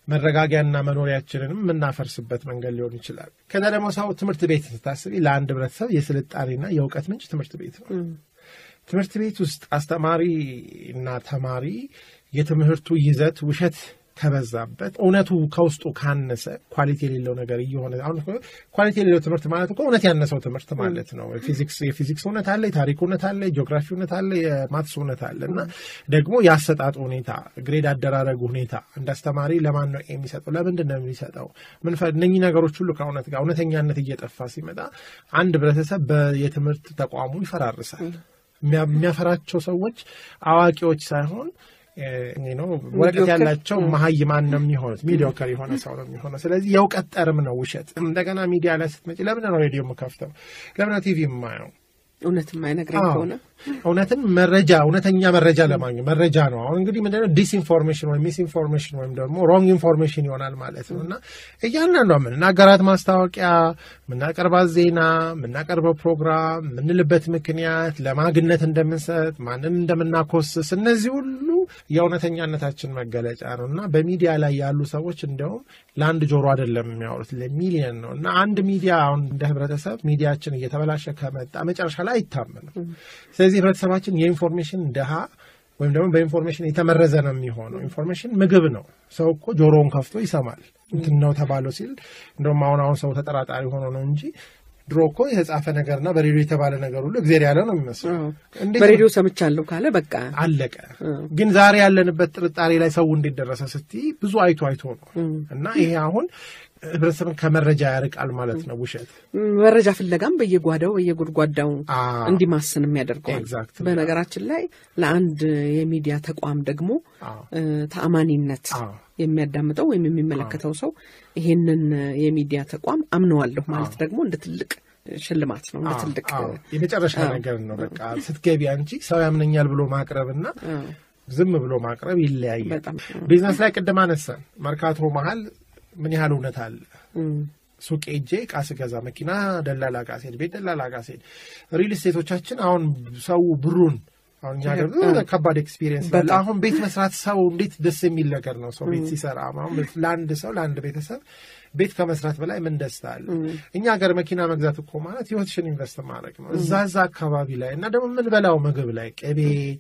መረጋጊያና መኖሪያችንንም የምናፈርስበት መንገድ ሊሆን ይችላል። ከዛ ደግሞ ሰው ትምህርት ቤት ስታስቢ ለአንድ ህብረተሰብ የስልጣኔና የእውቀት ምንጭ ትምህርት ቤት ነው። ትምህርት ቤት ውስጥ አስተማሪ እና ተማሪ የትምህርቱ ይዘት ውሸት ከበዛበት እውነቱ ከውስጡ ካነሰ ኳሊቲ የሌለው ነገር እየሆነ አሁን ኳሊቲ የሌለው ትምህርት ማለት እኮ እውነት ያነሰው ትምህርት ማለት ነው። ፊዚክስ የፊዚክስ እውነት አለ፣ የታሪክ እውነት አለ፣ የጂኦግራፊ እውነት አለ፣ የማትስ እውነት አለ እና ደግሞ የአሰጣጡ ሁኔታ፣ ግሬድ አደራረጉ ሁኔታ እንደ አስተማሪ ለማን ነው የሚሰጠው? ለምንድን ነው የሚሰጠው? ምን እነኚህ ነገሮች ሁሉ ከእውነት ጋር እውነተኛነት እየጠፋ ሲመጣ አንድ ህብረተሰብ የትምህርት ተቋሙ ይፈራርሳል። የሚያፈራቸው ሰዎች አዋቂዎች ሳይሆን ነው ወረቀት ያላቸው መሀይማን ነው የሚሆኑት። ሚዲዮከር የሆነ ሰው ነው የሚሆነው። ስለዚህ የእውቀት ጠርም ነው ውሸት። እንደገና ሚዲያ ላይ ስትመጪ ለምን ነው ሬዲዮ የምከፍተው? ለምን ነው ቲቪ የማየው? እውነት የማይነግረኝ ከሆነ እውነትን መረጃ እውነተኛ መረጃ ለማግኘት መረጃ ነው። አሁን እንግዲህ ምንድነው ዲስኢንፎርሜሽን ወይም ሚስኢንፎርሜሽን ወይም ደግሞ ሮንግ ኢንፎርሜሽን ይሆናል ማለት ነው እና እያንዳንዷ የምናገራት ማስታወቂያ፣ የምናቀርባት ዜና፣ የምናቀርበው ፕሮግራም፣ የምንልበት ምክንያት፣ ለማግነት እንደምንሰጥ፣ ማንን እንደምናኮስስ እነዚህ ሁሉ የእውነተኛነታችን መገለጫ ነው እና በሚዲያ ላይ ያሉ ሰዎች እንዲያውም ለአንድ ጆሮ አይደለም የሚያወሩት ለሚሊየን ነው እና አንድ ሚዲያ አሁን እንደ ህብረተሰብ ሚዲያችን እየተበላሸ ከመጣ መጨረሻ ላይ አይታመንም። ስለዚህ ህብረተሰባችን የኢንፎርሜሽን ድሃ ወይም ደግሞ በኢንፎርሜሽን የተመረዘ ነው የሚሆነው። ኢንፎርሜሽን ምግብ ነው። ሰው እኮ ጆሮውን ከፍቶ ይሰማል። እንትን ነው ተባለው ሲል እንደውም አሁን አሁን ሰው ተጠራጣሪ ሆኖ ነው እንጂ ድሮ እኮ የተጻፈ ነገርና በሬዲዮ የተባለ ነገር ሁሉ እግዜር ያለ ነው የሚመስለው። በሬዲዮ ሰምቻለሁ ካለ በቃ አለቀ። ግን ዛሬ ያለንበት ጥርጣሬ ላይ ሰው እንዴት ደረሰ ስትይ ብዙ አይቶ አይቶ ነው እና ይሄ አሁን ህብረተሰብን ከመረጃ ያርቃል ማለት ነው። ውሸት መረጃ ፍለጋም በየጓዳው በየጉድጓዳው እንዲማስን የሚያደርገዋል። በነገራችን ላይ ለአንድ የሚዲያ ተቋም ደግሞ ተአማኒነት የሚያዳምጠው ወይም የሚመለከተው ሰው ይሄንን የሚዲያ ተቋም አምነዋለሁ ማለት ደግሞ እንደ ትልቅ ሽልማት ነው። እንደ ትልቅ የመጨረሻ ነገር ነው። በቃ ስትገቢ አንቺ ሰው ያምነኛል ብሎ ማቅረብና ዝም ብሎ ማቅረብ ይለያያል። ቢዝነስ ላይ ቅድም አነሳን። መርካቶ መሀል ምን ያህል እውነት አለ? ሱቅ ሄጄ ዕቃ ስገዛ መኪና ደላላ ጋ ስሄድ፣ ቤት ደላላ ጋ ስሄድ፣ ሪል ስቴቶቻችን አሁን ሰው ብሩን አሁን እኛ ሀገር ከባድ ኤክስፒሪየንስ አለ። አሁን ቤት መስራት ሰው እንዴት ደስ የሚል ነገር ነው። ሰው ቤት ሲሰራ አሁን ለአንድ ሰው ለአንድ ቤተሰብ ቤት ከመስራት በላይ ምን ደስታ አለ? እኛ ሀገር መኪና መግዛት እኮ ማለት ህይወትሽን ኢንቨስት ማድረግ ነው። እዛ እዛ አካባቢ ላይ እና ደግሞ የምንበላው ምግብ ላይ ቅቤ፣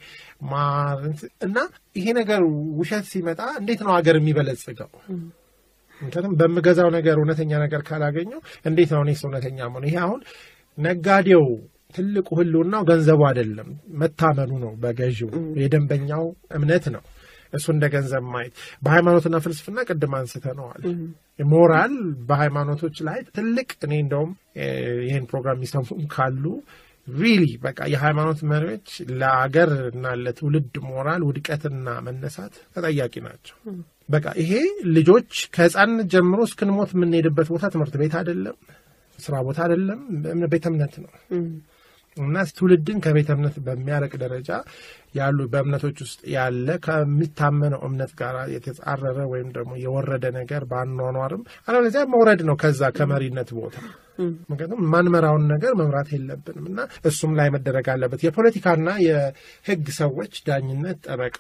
ማር እና ይሄ ነገር ውሸት ሲመጣ እንዴት ነው ሀገር የሚበለጽገው? ምክንያቱም በምገዛው ነገር እውነተኛ ነገር ካላገኘው እንዴት ነው እኔስ እውነተኛ መሆን? ይሄ አሁን ነጋዴው ትልቁ ህልውናው ገንዘቡ አይደለም፣ መታመኑ ነው በገዢው የደንበኛው እምነት ነው። እሱ እንደ ገንዘብ ማየት በሃይማኖትና ፍልስፍና ቅድም አንስተነዋል። ሞራል በሃይማኖቶች ላይ ትልቅ እኔ እንደውም ይህን ፕሮግራም የሚሰሙ ካሉ ሪሊ በቃ የሃይማኖት መሪዎች ለአገር እና ለትውልድ ሞራል ውድቀትና መነሳት ተጠያቂ ናቸው። በቃ ይሄ ልጆች ከህፃንነት ጀምሮ እስክንሞት የምንሄድበት ቦታ ትምህርት ቤት አይደለም፣ ስራ ቦታ አይደለም፣ ቤተ እምነት ነው እና ትውልድን ከቤተ እምነት በሚያረቅ ደረጃ ያሉ በእምነቶች ውስጥ ያለ ከሚታመነው እምነት ጋር የተጻረረ ወይም ደግሞ የወረደ ነገር በአኗኗርም አለበለዚያ መውረድ ነው ከዛ ከመሪነት ቦታ። ምክንያቱም ማንመራውን ነገር መምራት የለብንም እና እሱም ላይ መደረግ አለበት። የፖለቲካና የህግ ሰዎች፣ ዳኝነት፣ ጠበቃ፣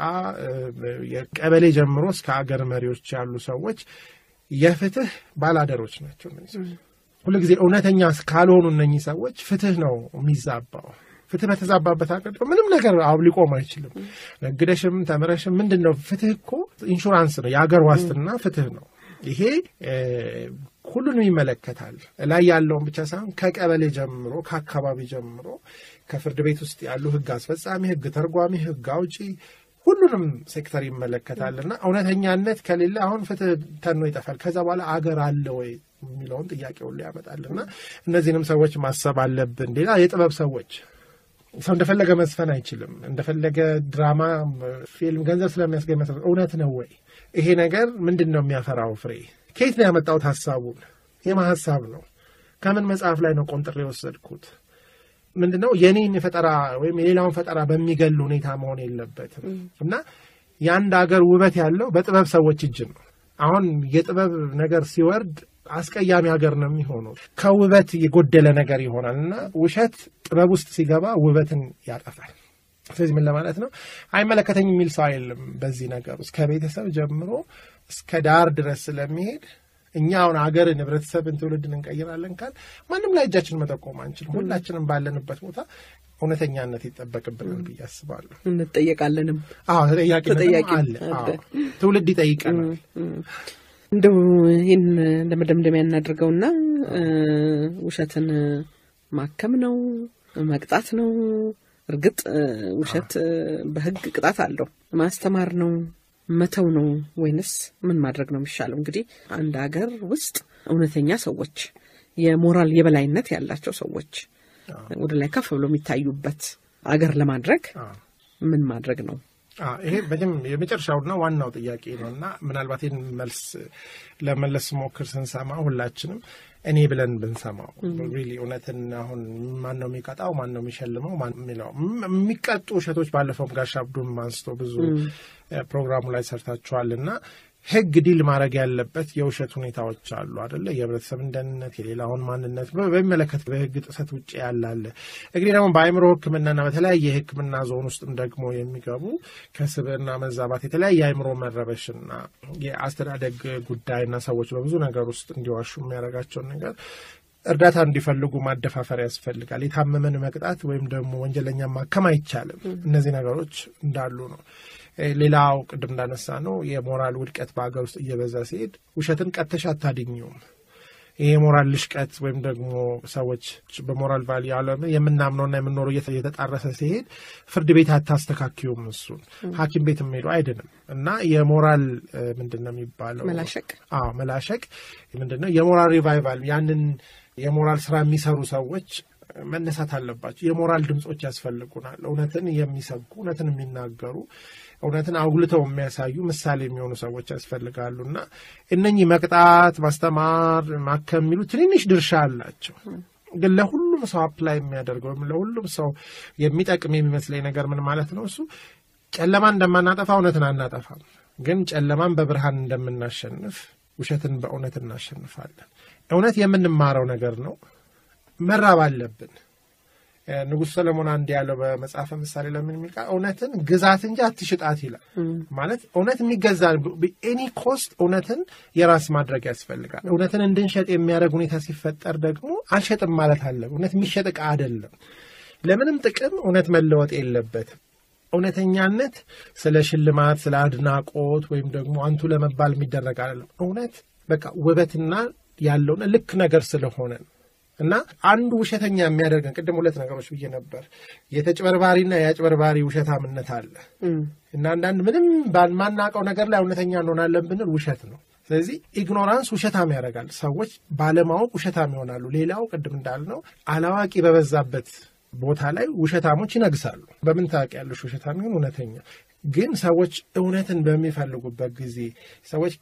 የቀበሌ ጀምሮ እስከ አገር መሪዎች ያሉ ሰዎች የፍትህ ባላደሮች ናቸው። ሁሉ ጊዜ እውነተኛ ካልሆኑ እነኚህ ሰዎች ፍትህ ነው የሚዛባው። ፍትህ በተዛባበት ሀገር ምንም ነገር ሊቆም አይችልም። ነግደሽም ተምረሽም ምንድን ነው ፍትህ እኮ ኢንሹራንስ ነው፣ የአገር ዋስትና ፍትህ ነው። ይሄ ሁሉንም ይመለከታል። ላይ ያለውን ብቻ ሳይሆን ከቀበሌ ጀምሮ ከአካባቢ ጀምሮ ከፍርድ ቤት ውስጥ ያሉ ህግ አስፈጻሚ፣ ህግ ተርጓሚ፣ ህግ አውጪ ሁሉንም ሴክተር ይመለከታል እና እውነተኛነት ከሌለ አሁን ፍትህ ተኖ ይጠፋል። ከዛ በኋላ አገር አለ ወይ የሚለውን ጥያቄውን ሊያመጣል እና እነዚህንም ሰዎች ማሰብ አለብን። ሌላ የጥበብ ሰዎች ሰው እንደፈለገ መዝፈን አይችልም። እንደፈለገ ድራማ፣ ፊልም ገንዘብ ስለሚያስገኝ መሰረት እውነት ነው ወይ? ይሄ ነገር ምንድን ነው የሚያፈራው ፍሬ? ከየት ነው ያመጣሁት ሀሳቡን? የማ ሀሳብ ነው? ከምን መጽሐፍ ላይ ነው ቆንጥሬ የወሰድኩት? ምንድነው የኔን ፈጠራ ወይም የሌላውን ፈጠራ በሚገል ሁኔታ መሆን የለበትም እና የአንድ ሀገር ውበት ያለው በጥበብ ሰዎች እጅ ነው። አሁን የጥበብ ነገር ሲወርድ አስቀያሚ ሀገር ነው የሚሆነው። ከውበት የጎደለ ነገር ይሆናል እና ውሸት ጥበብ ውስጥ ሲገባ ውበትን ያጠፋል። ስለዚህ ምን ለማለት ነው አይመለከተኝ የሚል ሰው አይደለም በዚህ ነገር ውስጥ ከቤተሰብ ጀምሮ እስከ ዳር ድረስ ስለሚሄድ እኛ አሁን ሀገርን ህብረተሰብን ትውልድን እንቀይራለን ካል ማንም ላይ እጃችን መጠቆም አንችልም ሁላችንም ባለንበት ቦታ እውነተኛነት ይጠበቅብናል ብዬ አስባለሁ እንጠየቃለንም አዎ ተጠያቂነት አለ ትውልድ ይጠይቀናል እንደው ይህን እንደ መደምደሚያ እናድርገውና ውሸትን ማከም ነው መቅጣት ነው እርግጥ ውሸት በህግ ቅጣት አለው ማስተማር ነው መተው ነው ወይንስ ምን ማድረግ ነው የሚሻለው እንግዲህ አንድ ሀገር ውስጥ እውነተኛ ሰዎች የሞራል የበላይነት ያላቸው ሰዎች ወደ ላይ ከፍ ብሎ የሚታዩበት አገር ለማድረግ ምን ማድረግ ነው ይሄ በደም የመጨረሻውና ዋናው ጥያቄ ነው እና ምናልባት ይህን መልስ ለመለስ ሞክር ስንሰማ ሁላችንም እኔ ብለን ብንሰማው ሪሊ እውነትን አሁን ማን ነው የሚቀጣው ማን ነው የሚሸልመው ማን የሚለው የሚቀጡ ውሸቶች ባለፈውም ጋሽ አብዱም አንስቶ ብዙ ፕሮግራሙ ላይ ሰርታችኋል እና ህግ ዲል ማድረግ ያለበት የውሸት ሁኔታዎች አሉ አደለ የህብረተሰብን ደህንነት የሌላውን ማንነት በሚመለከት በህግ ጥሰት ውጭ ያላለ እንግዲህ ደግሞ በአይምሮ ህክምናና በተለያየ የህክምና ዞን ውስጥም ደግሞ የሚገቡ ከስብዕና መዛባት የተለያየ አይምሮ መረበሽና የአስተዳደግ ጉዳይና ሰዎች በብዙ ነገር ውስጥ እንዲዋሹ የሚያደርጋቸውን ነገር እርዳታ እንዲፈልጉ ማደፋፈር ያስፈልጋል የታመመን መቅጣት ወይም ደግሞ ወንጀለኛ ማከም አይቻልም እነዚህ ነገሮች እንዳሉ ነው ሌላው ቅድም እንዳነሳ ነው የሞራል ውድቀት በሀገር ውስጥ እየበዛ ሲሄድ ውሸትን ቀተሽ አታድኝውም ይሄ የሞራል ልሽቀት ወይም ደግሞ ሰዎች በሞራል ቫሊ ያለ የምናምነውና የምንኖረው እየተጣረሰ ሲሄድ ፍርድ ቤት አታስተካክዩም እሱን ሀኪም ቤት የሚሄዱ አይድንም እና የሞራል ምንድን ነው የሚባለው መላሸቅ አዎ መላሸቅ ምንድን ነው የሞራል ሪቫይቫል ያንን የሞራል ስራ የሚሰሩ ሰዎች መነሳት አለባቸው የሞራል ድምፆች ያስፈልጉናል እውነትን የሚሰብኩ እውነትን የሚናገሩ እውነትን አጉልተው የሚያሳዩ ምሳሌ የሚሆኑ ሰዎች ያስፈልጋሉ እና እነኚህ መቅጣት ማስተማር ማከም የሚሉ ትንንሽ ድርሻ አላቸው ግን ለሁሉም ሰው አፕላይ የሚያደርገው ወይም ለሁሉም ሰው የሚጠቅም የሚመስለኝ ነገር ምን ማለት ነው እሱ ጨለማ እንደማናጠፋ እውነትን አናጠፋም ግን ጨለማን በብርሃን እንደምናሸንፍ ውሸትን በእውነት እናሸንፋለን እውነት የምንማረው ነገር ነው መራብ አለብን ንጉሥ ሰለሞን አንድ ያለው በመጽሐፈ ምሳሌ ለምን የሚል እውነትን ግዛት እንጂ አትሽጣት ይላል ማለት እውነት የሚገዛ ኤኒ ኮስት እውነትን የራስ ማድረግ ያስፈልጋል እውነትን እንድንሸጥ የሚያደርግ ሁኔታ ሲፈጠር ደግሞ አልሸጥም ማለት አለ እውነት የሚሸጥ ዕቃ አይደለም ለምንም ጥቅም እውነት መለወጥ የለበትም እውነተኛነት ስለ ሽልማት ስለ አድናቆት ወይም ደግሞ አንቱ ለመባል የሚደረግ አይደለም እውነት በቃ ውበትና ያለውን ልክ ነገር ስለሆነ ነው እና አንዱ ውሸተኛ የሚያደርገን ቅድም ሁለት ነገሮች ብዬ ነበር የተጭበርባሪና የአጭበርባሪ ውሸታምነት አለ እና አንዳንድ ምንም ባልማናውቀው ነገር ላይ እውነተኛ እንሆናለን ብንል ውሸት ነው ስለዚህ ኢግኖራንስ ውሸታም ያደርጋል ሰዎች ባለማወቅ ውሸታም ይሆናሉ ሌላው ቅድም እንዳልነው አላዋቂ በበዛበት ቦታ ላይ ውሸታሞች ይነግሳሉ በምን ታውቂያለሽ ውሸታም ይሁን እውነተኛ ግን ሰዎች እውነትን በሚፈልጉበት ጊዜ ሰዎች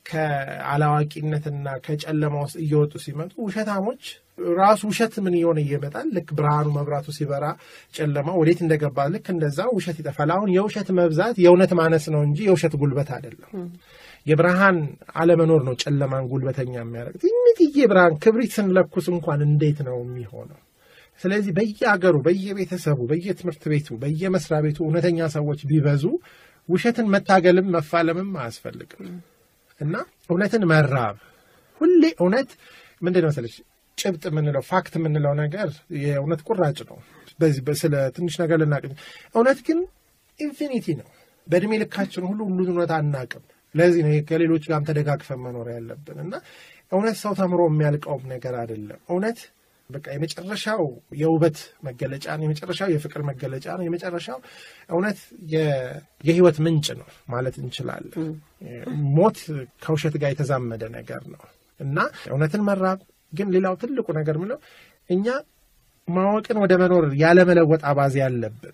ከአላዋቂነትና ከጨለማ ውስጥ እየወጡ ሲመጡ ውሸታሞች ራሱ ውሸት ምን እየሆነ እየመጣል ልክ ብርሃኑ መብራቱ ሲበራ ጨለማ ወዴት እንደገባ ልክ እንደዛ ውሸት ይጠፋል አሁን የውሸት መብዛት የእውነት ማነስ ነው እንጂ የውሸት ጉልበት አይደለም የብርሃን አለመኖር ነው ጨለማን ጉልበተኛ የሚያደርግ ትንትዬ ብርሃን ክብሪት ስንለኩስ እንኳን እንዴት ነው የሚሆነው ስለዚህ በየአገሩ በየቤተሰቡ በየትምህርት ቤቱ በየመስሪያ ቤቱ እውነተኛ ሰዎች ቢበዙ ውሸትን መታገልም መፋለምም አያስፈልግም እና እውነትን መራብ ሁሌ እውነት ምንድን መሰለች ጭብጥ የምንለው ፋክት የምንለው ነገር የእውነት ቁራጭ ነው በዚህ ስለ ትንሽ ነገር ልናቅ እውነት ግን ኢንፊኒቲ ነው በእድሜ ልካችን ሁሉ ሁሉ እውነት አናቅም ለዚህ ነው ከሌሎች ጋርም ተደጋግፈን መኖር ያለብን እና እውነት ሰው ተምሮ የሚያልቀውም ነገር አይደለም እውነት በቃ የመጨረሻው የውበት መገለጫ ነው የመጨረሻው የፍቅር መገለጫ ነው የመጨረሻው እውነት የህይወት ምንጭ ነው ማለት እንችላለን ሞት ከውሸት ጋር የተዛመደ ነገር ነው እና እውነትን መራብ ግን ሌላው ትልቁ ነገር ምለው እኛ ማወቅን ወደ መኖር ያለመለወጥ አባዜ ያለብን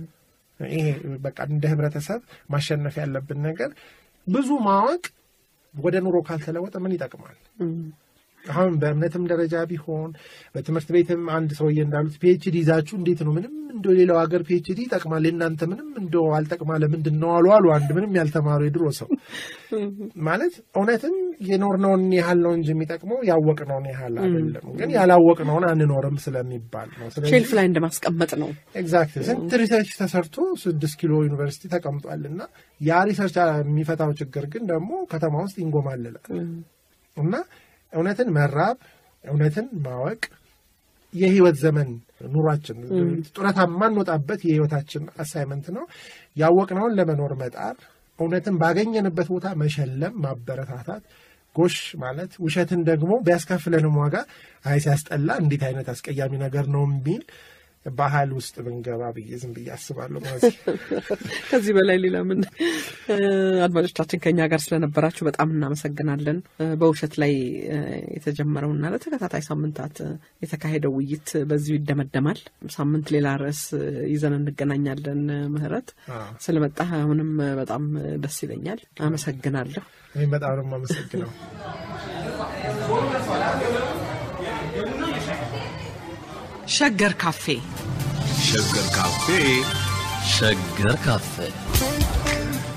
ይሄ በቃ እንደ ህብረተሰብ ማሸነፍ ያለብን ነገር ብዙ ማወቅ ወደ ኑሮ ካልተለወጠ ምን ይጠቅማል አሁን በእምነትም ደረጃ ቢሆን በትምህርት ቤትም አንድ ሰውዬ እንዳሉት ፒኤችዲ ይዛችሁ እንዴት ነው ምንም እንደ ሌላው ሀገር ፒኤችዲ ይጠቅማል እናንተ ምንም እንደ አልጠቅማ ለምንድን ነው አሉ አሉ አንድ ምንም ያልተማሩ የድሮ ሰው ማለት እውነትም የኖርነውን ያህል ነው እንጂ የሚጠቅመው ያወቅነውን ያህል አይደለም። ግን ያላወቅነውን አንኖርም ስለሚባል ነው። ሼልፍ ላይ እንደማስቀመጥ ነው። ኤግዛክት ስንት ሪሰርች ተሰርቶ ስድስት ኪሎ ዩኒቨርሲቲ ተቀምጧል እና ያ ሪሰርች የሚፈታው ችግር ግን ደግሞ ከተማ ውስጥ ይንጎማልላል እና እውነትን መራብ እውነትን ማወቅ የህይወት ዘመን ኑሯችን ጡረታ የማንወጣበት የህይወታችን አሳይመንት ነው። ያወቅነውን ለመኖር መጣር፣ እውነትን ባገኘንበት ቦታ መሸለም፣ ማበረታታት፣ ጎሽ ማለት ውሸትን ደግሞ ቢያስከፍለንም ዋጋ አይ ሲያስጠላ እንዴት አይነት አስቀያሚ ነገር ነው የሚል ባህል ውስጥ ብንገባ ብዬ ዝም ብዬ አስባለሁ። ማለት ከዚህ በላይ ሌላ ምን? አድማጮቻችን ከኛ ጋር ስለነበራችሁ በጣም እናመሰግናለን። በውሸት ላይ የተጀመረውና ለተከታታይ ሳምንታት የተካሄደው ውይይት በዚሁ ይደመደማል። ሳምንት ሌላ ርዕስ ይዘን እንገናኛለን። ምህረት ስለመጣ አሁንም በጣም ደስ ይለኛል። አመሰግናለሁ። ወይም በጣም ነው የማመሰግነው። ሸገር ካፌ ሸገር ካፌ ሸገር ካፌ